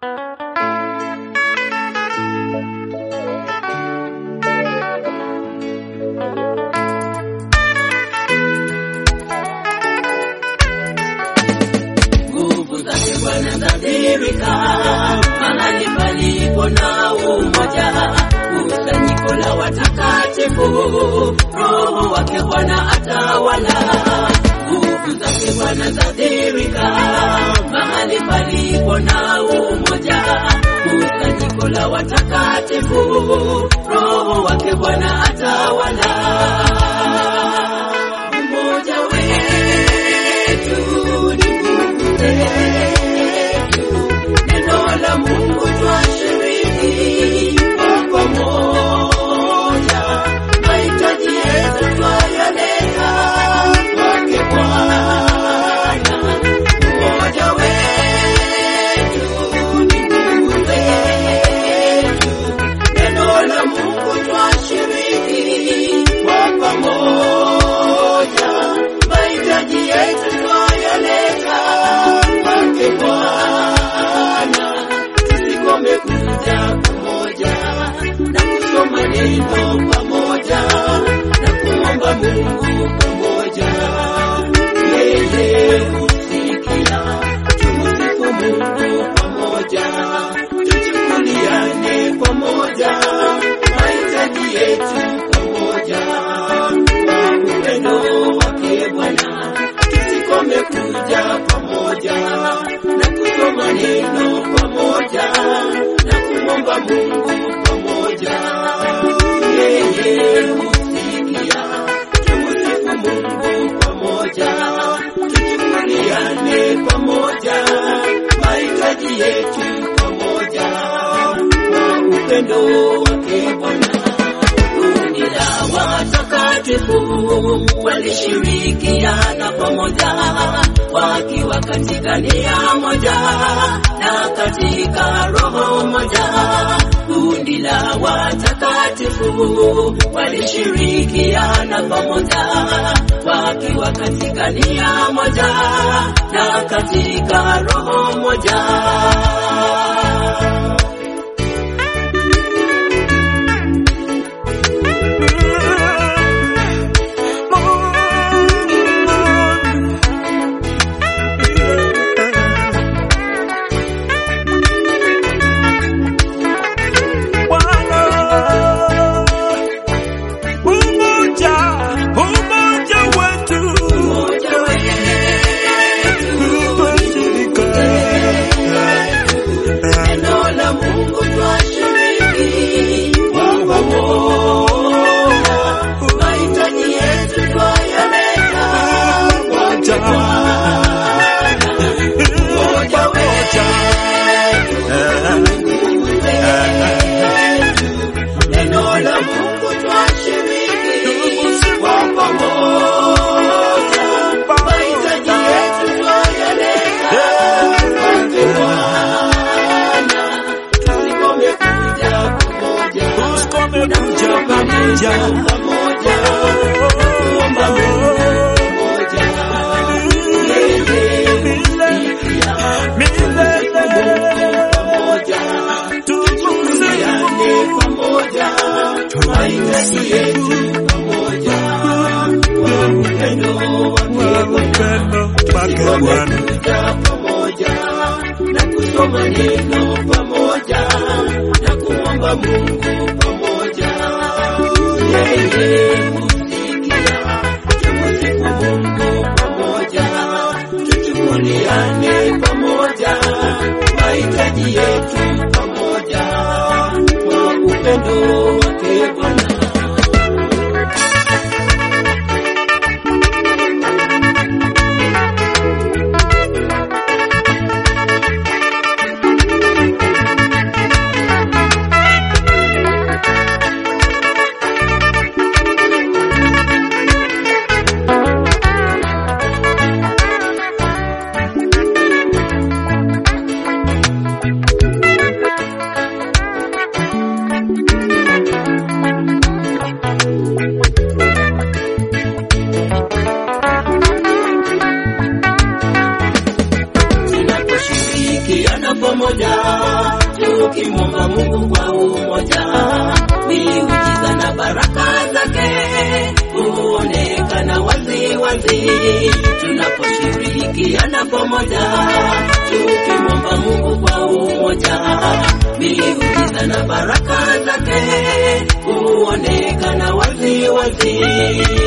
wanadhihirika mahali palipo na umoja, kusanyiko la watakatifu, Roho wake Bwana atawala, nguvu zake Bwana zadhihirika mahali palipo na umoja, kusanyiko la watakatifu, Roho wake Bwana atawala. Umoja wetu ni nguvu zetu, neno la Mungu twashiriki kwa pamoja, mahitaji yetu twayaleta kwake Bwana. Umoja wetu ni nguvu zetu, neno la Mungu twashiriki kwa pamoja, mahitaji yetu twayaleta kwake Bwana. Tusikome kuja pamoja na kusoma neno pamoja na kuomba Mungu pamoja, yeye husikia. Tumsifu Mungu pamoja, tuchukuliane pamoja, mahitaji yetu pamoja, kwa upendo wake Bwana tusikome kuja pamoja na kusoma neno pamoja na kumwomba Mungu pamoja, yeye husikia. Tumsifu Mungu pamoja, tuchukuliane pamoja, mahitaji yetu pamoja, kwa upendo wake Bwana kundi la watakatifu walishirikiana pamoja wakiwa katika nia moja na katika roho moja. Kundi la watakatifu walishirikiana pamoja wakiwa katika nia moja na katika roho moja. Umoja, umoja wetu, Umoja wetu ushirika. Neno la Mungu twashiriki kwa pamoja, mahitaji yetu twayaleta kwake Bwana. Umoja wetu, nguvu zetu, neno la Mungu twashiriki kwa pamoja, mahitaji yetu twayaleta kwake Bwana. Tusikome kuja pamoja Tusikome na kuja kusoma pamoja. neno pamoja, kuomba Mungu pamoja. Yeye husikia. Milele. pamoja, tuchukuliane pamoja, mahitaji yetu pamoja, kwa upendo wake Bwana. Upendo wake Bwana. Kuja pamoja na kusoma neno pamoja na kuomba Mungu pamoja, yeye husikia. Tumsifu Mungu pamoja, tuchukuliane pamoja, mahitaji yetu pamoja, kwa upendo wake Bwana. pamoja, tukimwomba Mungu kwa umoja, miujiza na baraka zake huonekana wazi wazi tunaposhirikiana pamoja, tukimwomba Mungu kwa umoja, miujiza na baraka zake huonekana wazi wazi.